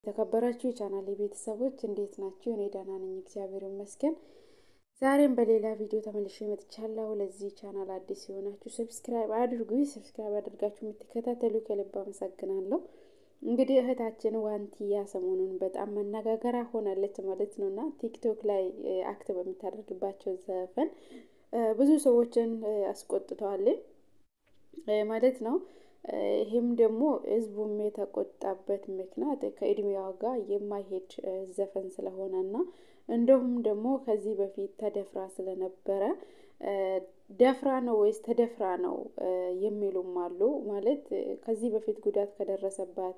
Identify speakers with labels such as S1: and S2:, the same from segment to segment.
S1: የተከበራችሁ የቻናሌ ቤተሰቦች እንዴት ናችሁ? እኔ ደህና ነኝ፣ እግዚአብሔር ይመስገን። ዛሬም በሌላ ቪዲዮ ተመልሼ መጥቻለሁ። ለዚህ ቻናል አዲስ የሆናችሁ ሰብስክራይብ አድርጉ። ሰብስክራይብ አድርጋችሁ የምትከታተሉ ከልብ አመሰግናለሁ። እንግዲህ እህታችን ዋንቲያ ሰሞኑን በጣም መነጋገሪያ ሆናለች ማለት ነው እና ቲክቶክ ላይ አክት በምታደርግባቸው ዘፈን ብዙ ሰዎችን አስቆጥተዋል ማለት ነው። ይህም ደግሞ ህዝቡም የተቆጣበት ምክንያት ከእድሜዋ ጋር የማይሄድ ዘፈን ስለሆነ እና እንዲሁም ደግሞ ከዚህ በፊት ተደፍራ ስለነበረ ደፍራ ነው ወይስ ተደፍራ ነው የሚሉም አሉ። ማለት ከዚህ በፊት ጉዳት ከደረሰባት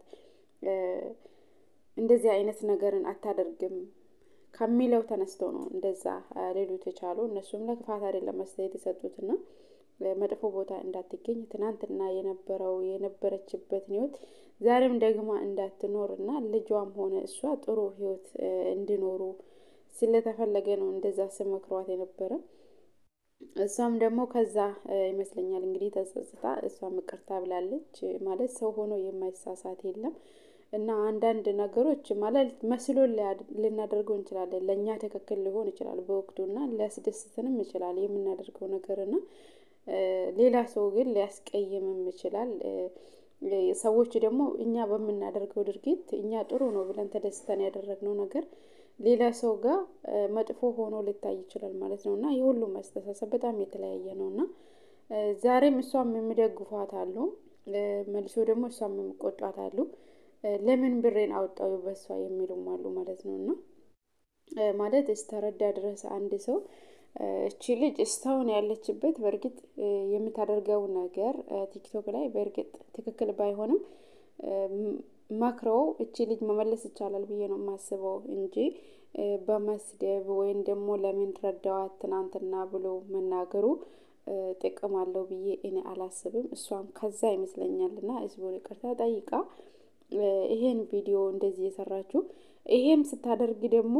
S1: እንደዚህ አይነት ነገርን አታደርግም ከሚለው ተነስተው ነው እንደዛ ሌሎች የቻሉ እነሱም ለክፋት አይደለም አስተያየት የሰጡትና መጥፎ ቦታ እንዳትገኝ ትናንትና የነበረው የነበረችበትን ህይወት ዛሬም ደግማ እንዳትኖር እና ልጇም ሆነ እሷ ጥሩ ህይወት እንዲኖሩ ስለተፈለገ ነው እንደዛ ስመክሯት የነበረ። እሷም ደግሞ ከዛ ይመስለኛል እንግዲህ ተጸጽታ እሷም ይቅርታ ብላለች። ማለት ሰው ሆኖ የማይሳሳት የለም እና አንዳንድ ነገሮች ማለት መስሎ ልናደርገው እንችላለን። ለእኛ ትክክል ሊሆን ይችላል በወቅቱ እና ሊያስደስትንም ይችላል የምናደርገው ነገር እና ሌላ ሰው ግን ሊያስቀይምም ይችላል። ሰዎች ደግሞ እኛ በምናደርገው ድርጊት እኛ ጥሩ ነው ብለን ተደስተን ያደረግነው ነገር ሌላ ሰው ጋር መጥፎ ሆኖ ሊታይ ይችላል ማለት ነው እና የሁሉም አስተሳሰብ በጣም የተለያየ ነው እና ዛሬም እሷም የሚደግፏት አሉ፣ መልሶ ደግሞ እሷም የሚቆጧት አሉ። ለምን ብሬን አወጣው በሷ የሚሉም አሉ ማለት ነው እና ማለት እስተረዳ ድረስ አንድ ሰው እቺ ልጅ እስካሁን ያለችበት በእርግጥ የምታደርገው ነገር ቲክቶክ ላይ በእርግጥ ትክክል ባይሆንም መክረው እቺ ልጅ መመለስ ይቻላል ብዬ ነው የማስበው እንጂ በመስደብ ወይም ደግሞ ለምን ረዳዋት ትናንትና ብሎ መናገሩ ጥቅም አለው ብዬ እኔ አላስብም። እሷም ከዛ ይመስለኛል እና ህዝቡን ይቅርታ ጠይቃ ይሄን ቪዲዮ እንደዚህ የሰራችው ይሄም ስታደርግ ደግሞ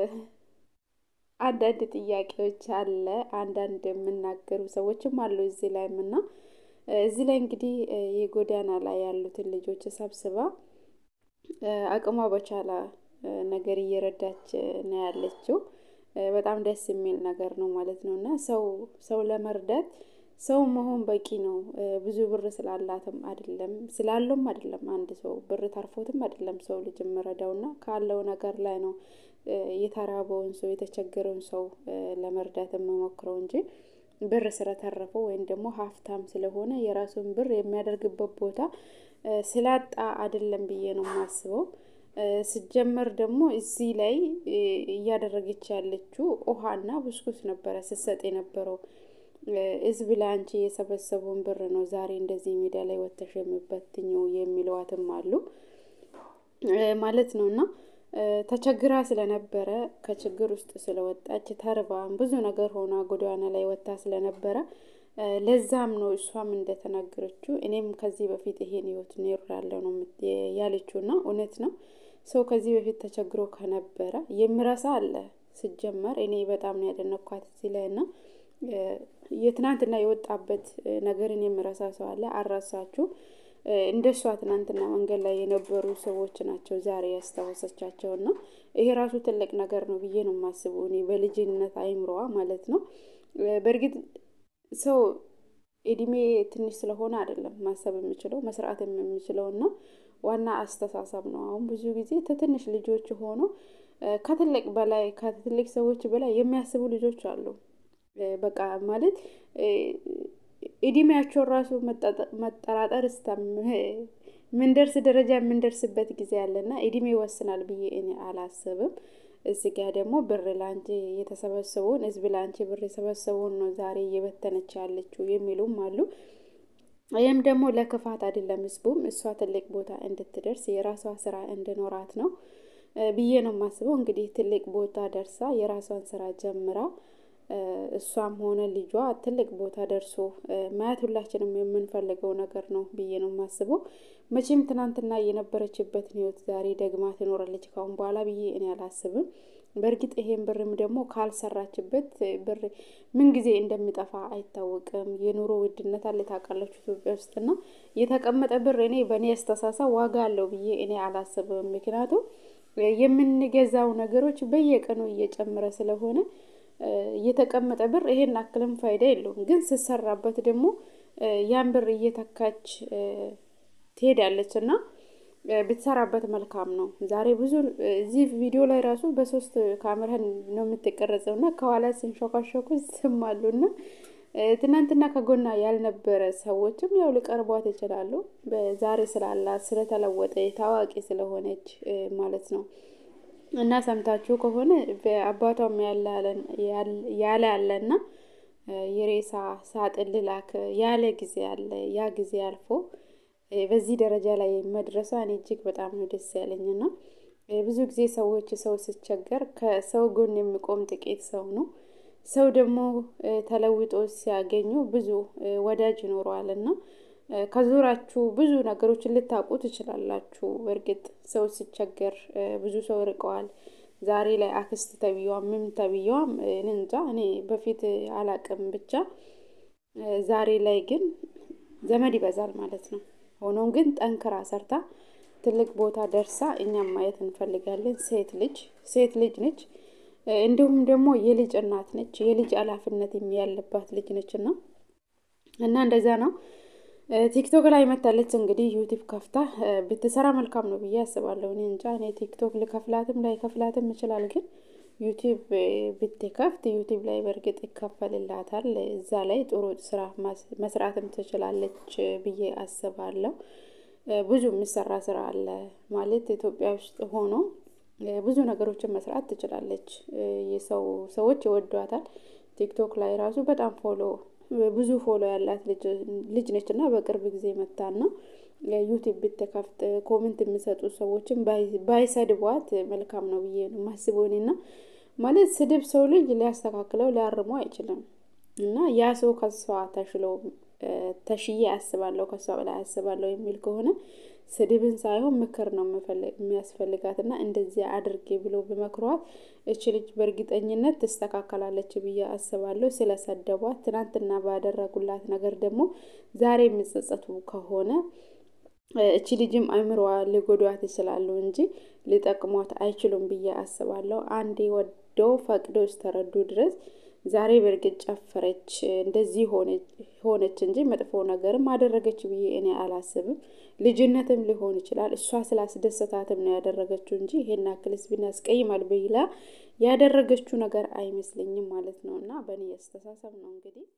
S1: አንዳንድ ጥያቄዎች አለ። አንዳንድ የምናገሩ ሰዎችም አሉ እዚህ ላይም እና እዚህ ላይ እንግዲህ የጎዳና ላይ ያሉትን ልጆች ሰብስባ አቅሟ በቻላ ነገር እየረዳች ነው ያለችው። በጣም ደስ የሚል ነገር ነው ማለት ነው እና ሰው ሰው ለመርዳት ሰው መሆን በቂ ነው። ብዙ ብር ስላላትም አይደለም ስላለውም አይደለም አንድ ሰው ብር ተርፎትም አይደለም ሰው ልጅ የምረዳው እና ካለው ነገር ላይ ነው የተራበውን ሰው የተቸገረውን ሰው ለመርዳት የምሞክረው እንጂ ብር ስለተረፈው ወይም ደግሞ ሀብታም ስለሆነ የራሱን ብር የሚያደርግበት ቦታ ስላጣ አይደለም ብዬ ነው የማስበው። ስጀመር ደግሞ እዚህ ላይ እያደረገች ያለችው ውሃና ብስኩት ነበረ ስትሰጥ የነበረው። ህዝብ ለአንቺ የሰበሰበውን ብር ነው ዛሬ እንደዚህ ሜዳ ላይ ወተሽ የምበትኘው የሚለዋትም አሉ ማለት ነው እና ተቸግራ ስለነበረ ከችግር ውስጥ ስለወጣች ተርባም ብዙ ነገር ሆና ጎዳና ላይ ወጥታ ስለነበረ ለዛም ነው እሷም እንደተናገረችው እኔም ከዚህ በፊት ይሄን ህይወት ኖሬያለሁ ነው ያለችው እና እውነት ነው። ሰው ከዚህ በፊት ተቸግሮ ከነበረ የሚረሳ አለ። ሲጀመር እኔ በጣም ነው ያደነኳት እዚህ ላይ እና የትናንትና የወጣበት ነገርን የሚረሳ ሰው አለ። አልረሳችሁ እንደሷ ትናንትና መንገድ ላይ የነበሩ ሰዎች ናቸው ዛሬ ያስታወሰቻቸው እና ይሄ ራሱ ትልቅ ነገር ነው ብዬ ነው የማስበው እኔ በልጅነት አይምሮዋ ማለት ነው። በእርግጥ ሰው እድሜ ትንሽ ስለሆነ አይደለም ማሰብ የምችለው መስራት የምችለው እና ዋና አስተሳሰብ ነው። አሁን ብዙ ጊዜ ከትንሽ ልጆች ሆኖ ከትልቅ በላይ ከትልቅ ሰዎች በላይ የሚያስቡ ልጆች አሉ። በቃ ማለት እድሜያቸውን ራሱ መጠራጠር እስከ ምንደርስ ደረጃ የምንደርስበት ጊዜ አለና እድሜ ይወስናል ብዬ እኔ አላስብም። እዚህ ጋር ደግሞ ብር ላንቺ የተሰበሰበውን ህዝብ ላንቺ ብር የሰበሰበውን ነው ዛሬ እየበተነች ያለችው የሚሉም አሉ። ይህም ደግሞ ለክፋት አይደለም፣ ህዝቡም እሷ ትልቅ ቦታ እንድትደርስ የራሷ ስራ እንድኖራት ነው ብዬ ነው የማስበው። እንግዲህ ትልቅ ቦታ ደርሳ የራሷን ስራ ጀምራ እሷም ሆነ ልጇ ትልቅ ቦታ ደርሶ ማየት ሁላችንም የምንፈልገው ነገር ነው ብዬ ነው የማስበው። መቼም ትናንትና የነበረችበትን ህይወት ዛሬ ደግማ ትኖራለች ካሁን በኋላ ብዬ እኔ አላስብም። በእርግጥ ይሄን ብርም ደግሞ ካልሰራችበት ብር ምን ጊዜ እንደሚጠፋ አይታወቅም። የኑሮ ውድነት አለ ታውቃላችሁ ኢትዮጵያ ውስጥና የተቀመጠ ብር እኔ በእኔ አስተሳሰብ ዋጋ አለው ብዬ እኔ አላስብም። ምክንያቱም የምንገዛው ነገሮች በየቀኑ እየጨመረ ስለሆነ የተቀመጠ ብር ይሄን አክልም ፋይዳ የለውም። ግን ስትሰራበት ደግሞ ያን ብር እየተካች ትሄዳለች እና ብትሰራበት መልካም ነው። ዛሬ ብዙ እዚህ ቪዲዮ ላይ ራሱ በሶስት ካሜራ ነው የምትቀረጸው እና ከኋላ ስንሾካሾኩ ይሰማሉ እና ትናንትና ከጎና ያልነበረ ሰዎችም ያው ሊቀርቧት ይችላሉ። ዛሬ ስላላት ስለተለወጠ ታዋቂ ስለሆነች ማለት ነው። እና ሰምታችሁ ከሆነ በአባቷም ያለ አለና የሬሳ ሳጥን ልላክ ያለ ጊዜ አለ። ያ ጊዜ አልፎ በዚህ ደረጃ ላይ መድረሷ እኔ እጅግ በጣም ነው ደስ ያለኝና ብዙ ጊዜ ሰዎች ሰው ሲቸገር ከሰው ጎን የሚቆም ጥቂት ሰው ነው። ሰው ደግሞ ተለውጦ ሲያገኙ ብዙ ወዳጅ ይኖረዋል እና ከዙራችሁ ብዙ ነገሮችን ልታውቁ ትችላላችሁ። እርግጥ ሰው ሲቸገር ብዙ ሰው ርቀዋል። ዛሬ ላይ አክስት ተብዬዋም ምን ተብዬዋም እንጃ እኔ በፊት አላቅም ብቻ ዛሬ ላይ ግን ዘመድ ይበዛል ማለት ነው። ሆኖም ግን ጠንክራ ሰርታ ትልቅ ቦታ ደርሳ እኛም ማየት እንፈልጋለን። ሴት ልጅ ሴት ልጅ ነች። እንዲሁም ደግሞ የልጅ እናት ነች። የልጅ ኃላፊነት ያለባት ልጅ ነች እና እና እንደዛ ነው። ቲክቶክ ላይ መታለች እንግዲህ ዩቲብ ከፍታ ብትሰራ መልካም ነው ብዬ አስባለሁ። እኔ እንጃ እኔ ቲክቶክ ልከፍላትም ላይ ከፍላትም ይችላል። ግን ዩቲብ ብትከፍት ዩቲብ ላይ በእርግጥ ይከፈልላታል። እዛ ላይ ጥሩ ስራ መስራትም ትችላለች ብዬ አስባለሁ። ብዙ የሚሰራ ስራ አለ ማለት ኢትዮጵያ ውስጥ ሆኖ ብዙ ነገሮችን መስራት ትችላለች። የሰው ሰዎች ይወዷታል። ቲክቶክ ላይ ራሱ በጣም ፎሎ ብዙ ፎሎ ያላት ልጅ ነች እና በቅርብ ጊዜ መታና ዩቲብ ብትከፍት ኮሜንት የሚሰጡ ሰዎችን ባይሰድቧት መልካም ነው ብዬ ነው የማስበው። እኔና ማለት ስድብ ሰው ልጅ ሊያስተካክለው ሊያርሙ አይችልም። እና ያ ሰው ከሷ ተሽሎ ተሽዬ አስባለሁ ከሷ በላይ አስባለሁ የሚል ከሆነ ስድብን ሳይሆን ምክር ነው የሚያስፈልጋት እና እንደዚህ አድርጌ ብሎ ብመክሯት እች ልጅ በእርግጠኝነት ትስተካከላለች ብዬ አስባለሁ። ስለሰደቧት ትናንትና ባደረጉላት ነገር ደግሞ ዛሬ የሚጸጸቱ ከሆነ እቺ ልጅም አይምሮዋ ሊጎዷት ይችላሉ እንጂ ሊጠቅሟት አይችሉም ብዬ አስባለሁ። አንዴ ወደው ፈቅደው እስከተረዱ ድረስ ዛሬ በእርግጥ ጨፈረች እንደዚህ ሆነች እንጂ መጥፎ ነገርም አደረገች ብዬ እኔ አላስብም። ልጅነትም ሊሆን ይችላል እሷ ስላስደሰታትም ነው ያደረገችው እንጂ ይሄን ያክልስ ቢያስቀይማል ብላ ያደረገችው ነገር አይመስለኝም ማለት ነው። እና በእኔ አስተሳሰብ ነው እንግዲህ